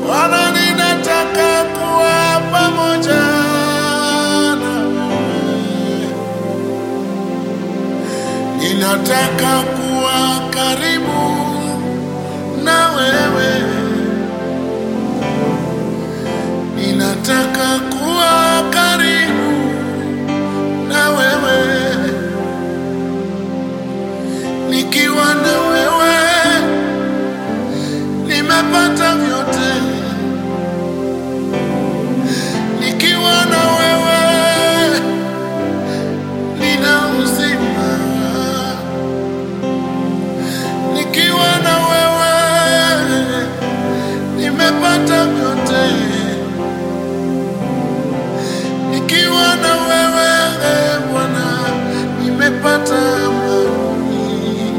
Bwana, ninataka kuwa pamoja na wewe. Ninataka kuwa karibu na wewe. Ninataka kuwa karibu na wewe. Nikiwa na wewe nimepata vyote. Nikiwa na wewe nina uzima. Nikiwa na wewe nimepata vyote. Nikiwa na wewe eh, Bwana nimepata amani.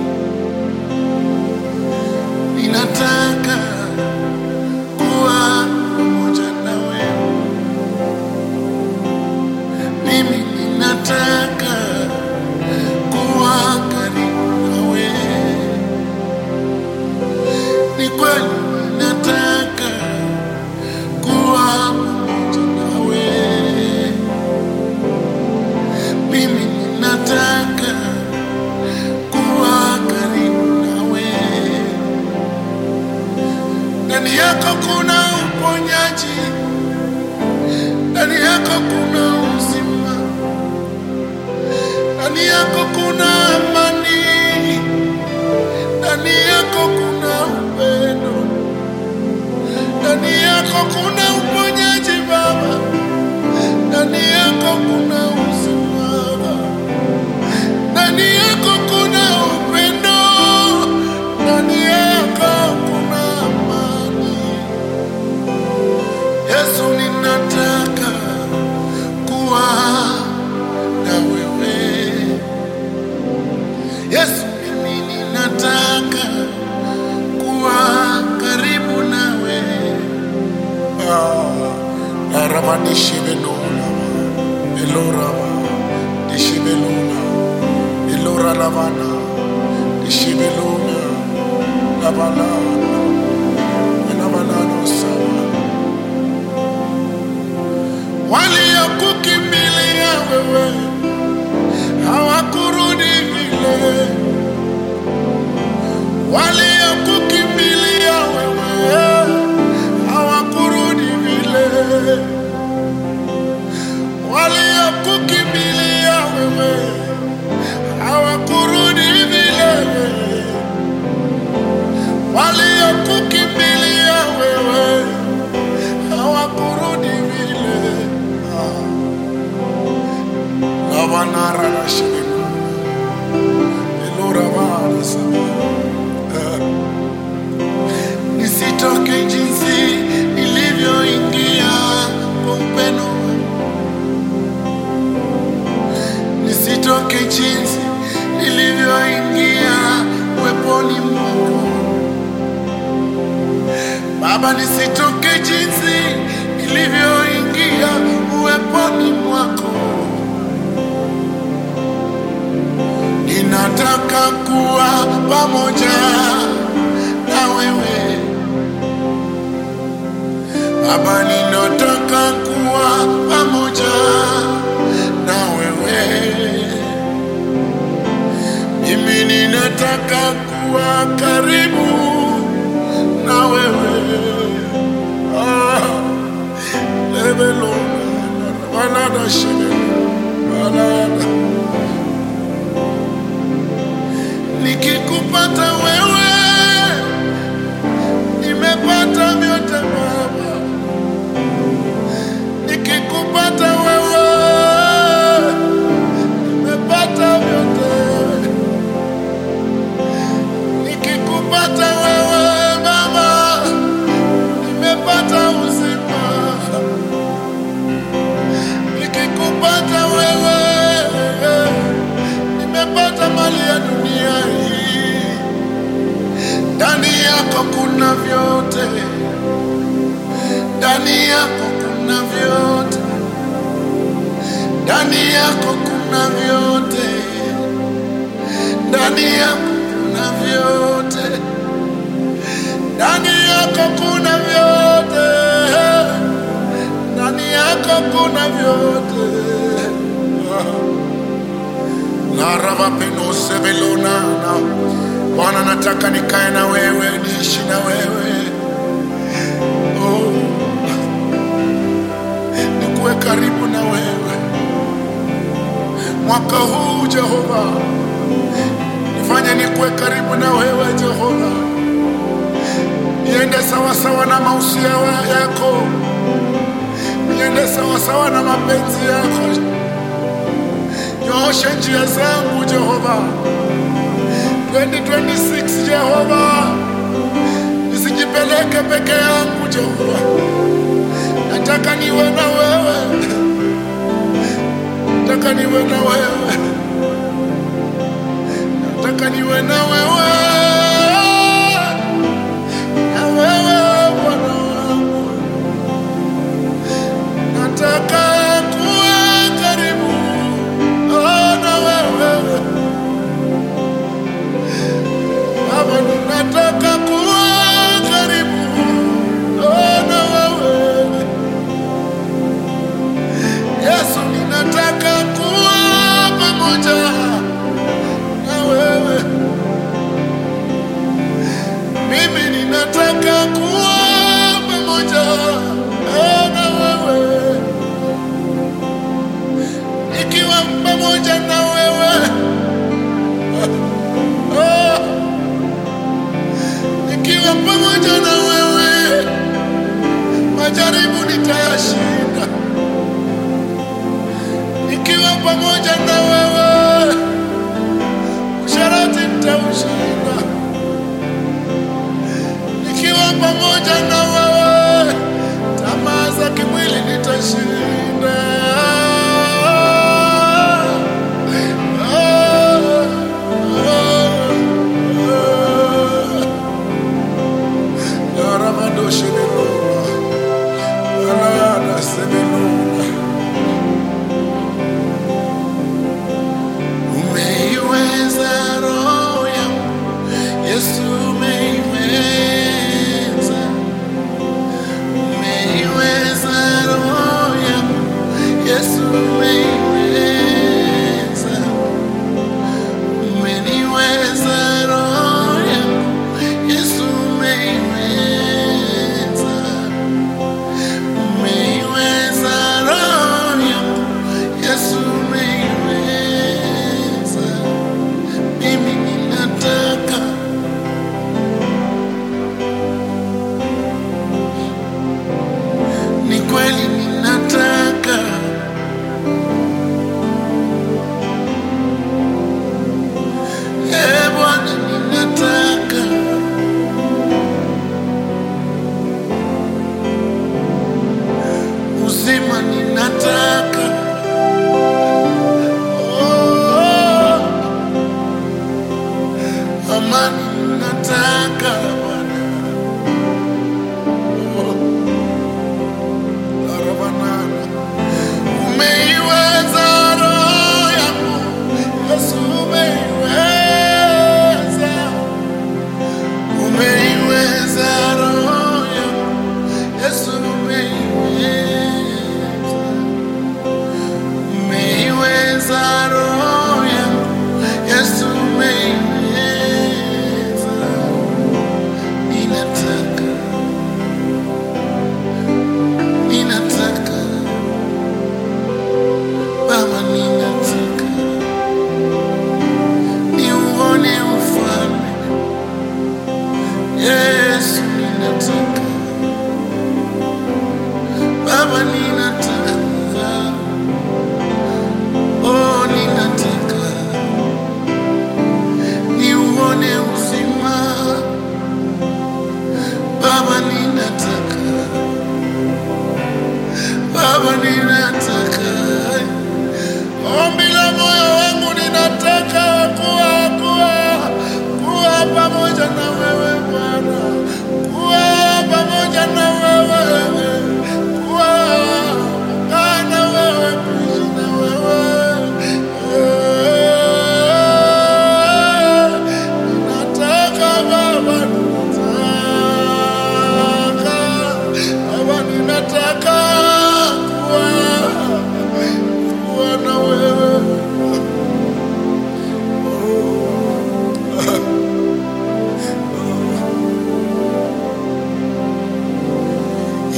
Ninataka kuwa pamoja na wewe. Mimi ninataka kuwa karibu na wewe. Ni kweli ninataka kuwa pamoja na wewe. Mimi ninataka kuwa karibu na wewe. Ndani yako kuna uponyaji, ndani yako kuna uzima, ndani yako kuna amani, ndani yako kuna upendo, ndani yako kuna uponyaji Baba, ndani yako kuna uzima, ndani yako kuna upendo, ndani yako kuna amani. Yesu, ninataka kuwa na wewe. Yesu, mimi ninataka kuwa karibu nawe. Ah, araba dishibelula, eloraba dishibelula, elora lavana dishibelula, lavala lavalano sawa waliokukimbilia wewe hawakurudi vile, waliokukimbilia wewe hawakurudi vile, waliokukimbilia wewe hawakurudi vile, waliokukimbilia wewe hawakurudi vile. Ah. Lavanara na shibinu, elora vana sama. Ah. Nisitoke jinsi nilivyoingia kwa upendo, nisitoke jinsi nilivyoingia uweponi mwako Baba, nisitoke jinsi nilivyoingia uweponi mwako. Ninataka kuwa pamoja na wewe Baba, ninataka kuwa pamoja na wewe. Mimi ninataka kuwa karibu na wewe. Ah, lebelo, balada shebelo, balada. Nikikupata wewe nimepata vyote Baba, nikikupata wewe nimepata vyote, nikikupata wewe Baba nimepata uzima, nikikupata wewe nimepata mali ya dunia hii. Ndani yako kuna vyote, ndani yako kuna vyote, ndani yako kuna vyote, ndani yako kuna vyote, ndani yako kuna vyote. rava peno sevelonana. Bwana, nataka nikae na wewe, niishi na wewe, oh, nikuwe karibu na wewe mwaka huu Jehova, nifanye nikuwe karibu na wewe Jehova, niende sawasawa na mausia yako, niende sawasawa na mapenzi yako. Nyooshe njia zangu Jehova, 2026 Jehova, nisijipeleke peke yangu Jehova, nataka niwe na wewe, nataka niwe na wewe, nataka niwe na wewe, na wewe Bwana wangu, nataka kuwa karibu oh, na wewe Baba, ninataka kuwa karibu oh, na wewe Yesu, ninataka kuwa pamoja na wewe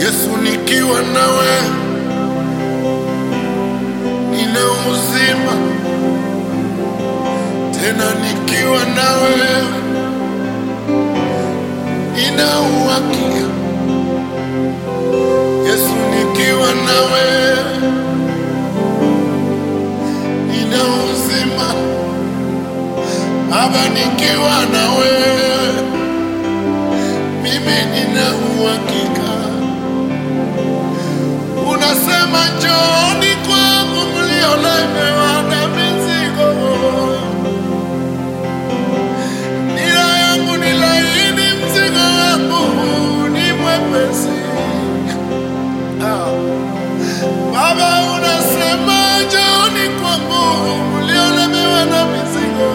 Yesu, nikiwa nawe nina uzima, tena nikiwa nawe nina uhakika. Yesu, nikiwa nawe nina uzima. Baba, nikiwa nawe mimi nina uhakika. Unasema njooni kwangu mliolemewa na mizigo, nira yangu ni laini, mzigo wangu ni mwepesi. Ah. Baba, unasema njooni kwangu mliolemewa na mizigo,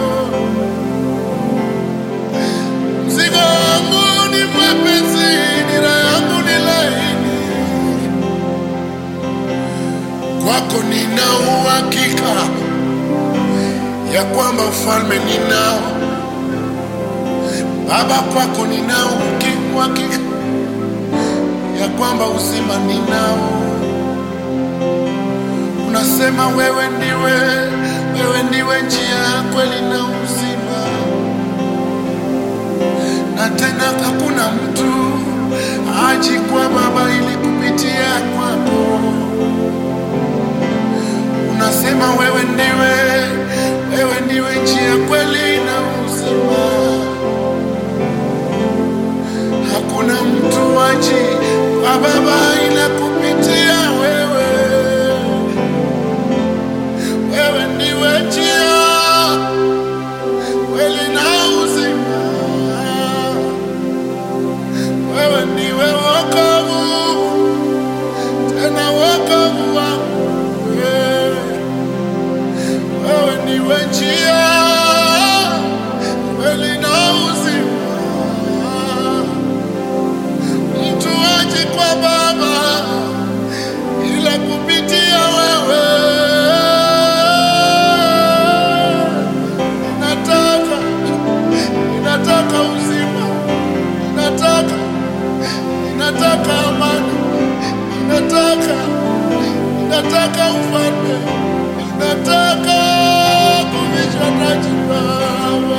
mzigo wangu ni mwepesi, nira yangu ni laini. Kwako nina uhakika ya kwamba ufalme ninao Baba, kwako nina uki- uhakika ya kwamba uzima ninao. Unasema wewe ndiwe, wewe ndiwe njia, kweli na uzima, na tena hakuna mtu aji kwa Baba ili kupitia kwako. Unasema wewe ndiwe, wewe ndiwe njia, kweli na uzima. Hakuna mtu aji kwa Baba ila kupitia wewe. Wewe ndiwe njia, kweli na uzima. Wewe ndiwe wokovu, tena wokovu wangu. wewe. Wewe ndiwe njia, kweli na uzima. Mtu aje kwa Baba ila kupitia wewe. Ninataka, ninataka uzima, ninataka, ninataka amani, ninataka, ninataka ufalme, ninataka kuvishwa taji Baba,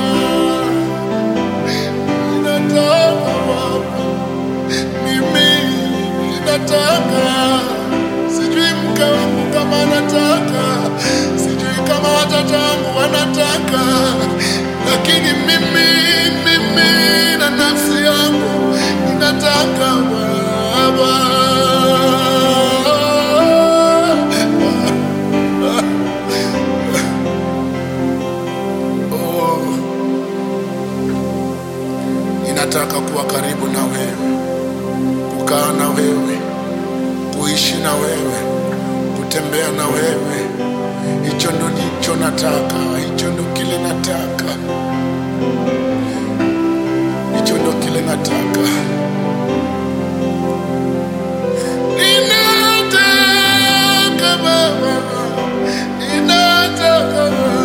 ninataka Baba mimi ninataka, sijui mke wangu kama anataka, sijui kama watoto wangu wanataka, lakini mimi, mimi na nafsi yangu ninataka Baba. Oh, ninataka kuwa karibu na wewe kukaa na wewe, kuishi na wewe, kutembea na wewe. Hicho ndo nicho nataka, hicho ndo kile nataka, hicho ndo kile nataka. Ninataka Baba, ninataka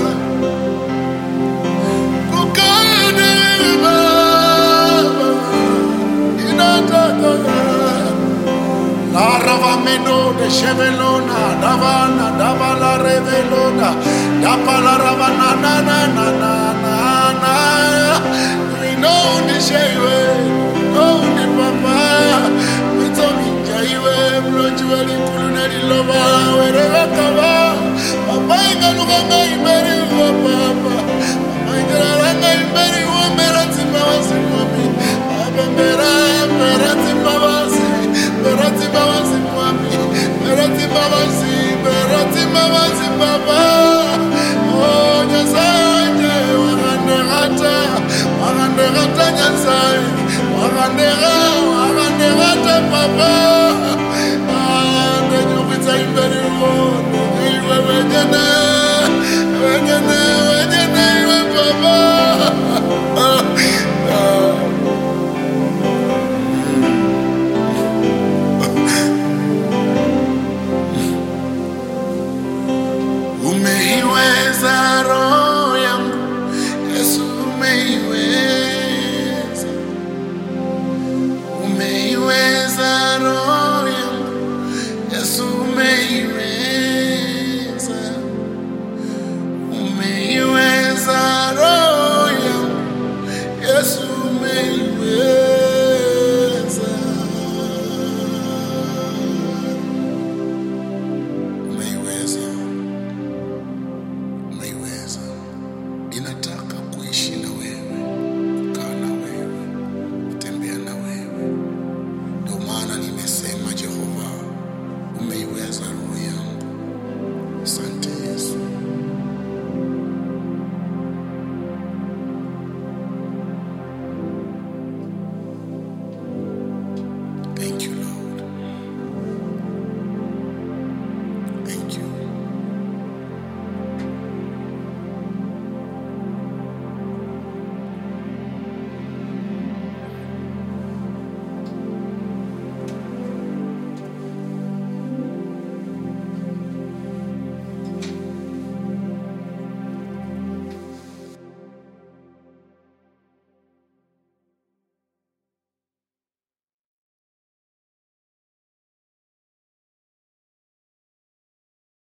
kukaa na wewe Baba, ninataka La ravameno de chevelona, davana, davala revelona, dapala ravana na na na na na na. Rino ni sheiwe, oh ni papa, mito minjaiwe, mlojua likulu na lilova, werewa kava, papa ingaluka ngaiberi uwa papa, papa ingalaranga imberi uwa mera tima wasimami, papa mera, mera tima wasi, mera tima wasimami, mera tima wasi, mera tima wasi papa, oh nyasaye, wakanderata, wakanderata nyasaye, wakandera, wakanderata papa,